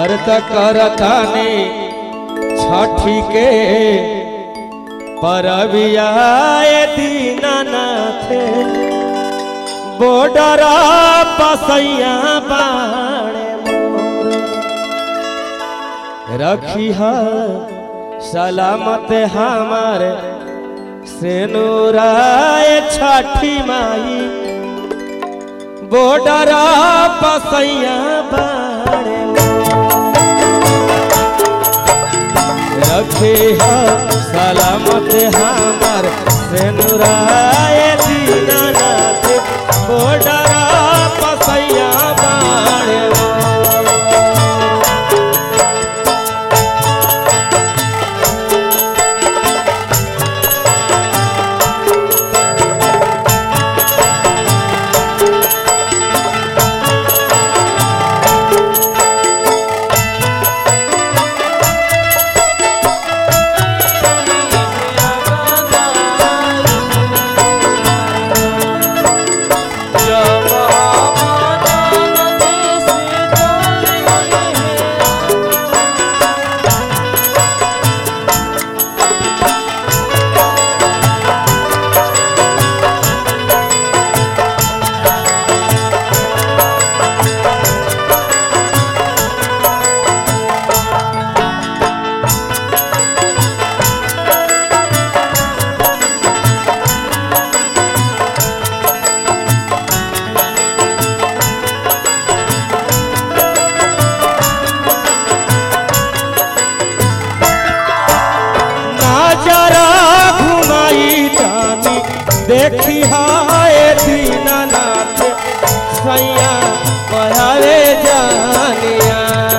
व्रत करतानी छठी के परबियाए दीनानाथ बॉर्डर पसैया बाणे मोर। रखी है सलामत हमार सेनुराए छठी माई बॉर्डर पसैया बाणे रखे है सलामत हमार सेनुराए दीनानाथ बॉर्डर पसैया बाणे नजरा घुमाई जानी देखी हाय दीनानाथ सैया पढ़ावे जानिया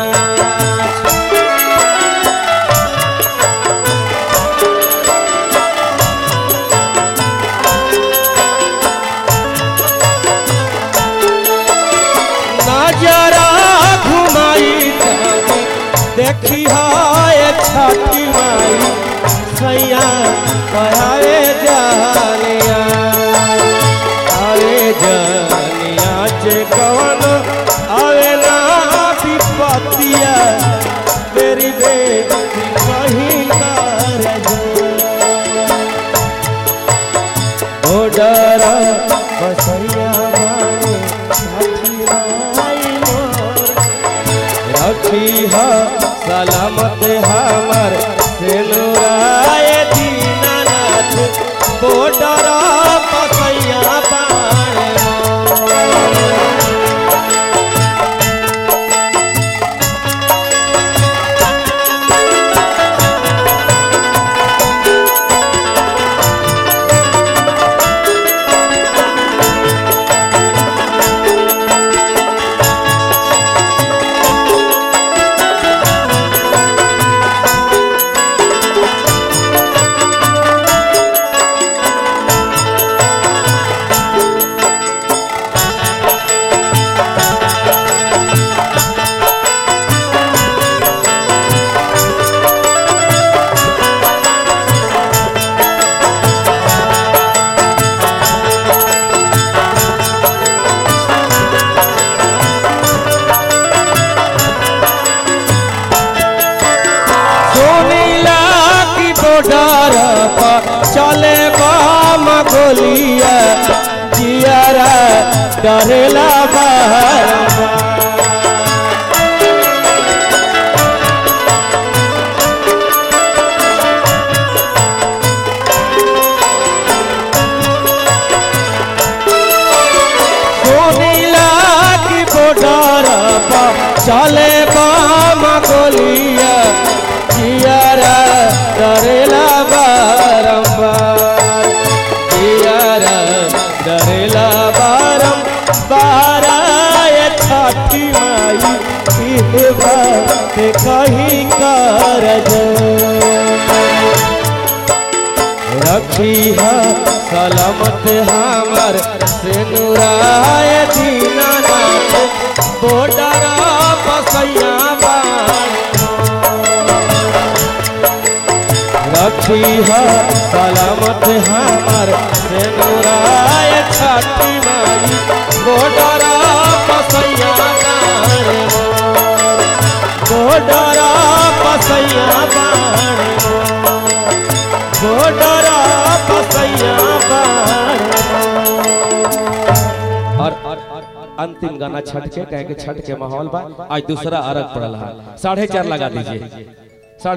नजरा घुमाई जानी देखी हाय छठी माई सैया पढ़ावे जानिया अरे जानिया जे कवन आवे ना विपतिया मेरी बेटी कहीं कर ओडरा बसैया मारे छठी माई मोर रखी है सलामत हमर सेनुराय दीनानाथ बॉर्डर पसैया बाणे सोनीला की बॉर्डर पर चले बाम गोलिया जियारा डरेला बारम्बार। सोनीला की बॉर्डर पर चले बाम गोलिया जियारा डरेला बारम्बार जियारा डरेला बारम्बार ये छठी माई इहे बात कहीं कर रखी है सलामत हमर सेनुराय दीनानाथ बॉर्डर बसैया बाण रखी है सलामत हमर सेनुराय छठी माई बॉर्डर बसैया बाण बोडरा पसैया बाणे बोडरा पसैया बाणे और अंतिम गाना छठ के कहे के छठ के माहौल बा आज दूसरा अरग पड़ल है साढ़े चार लगा दीजिए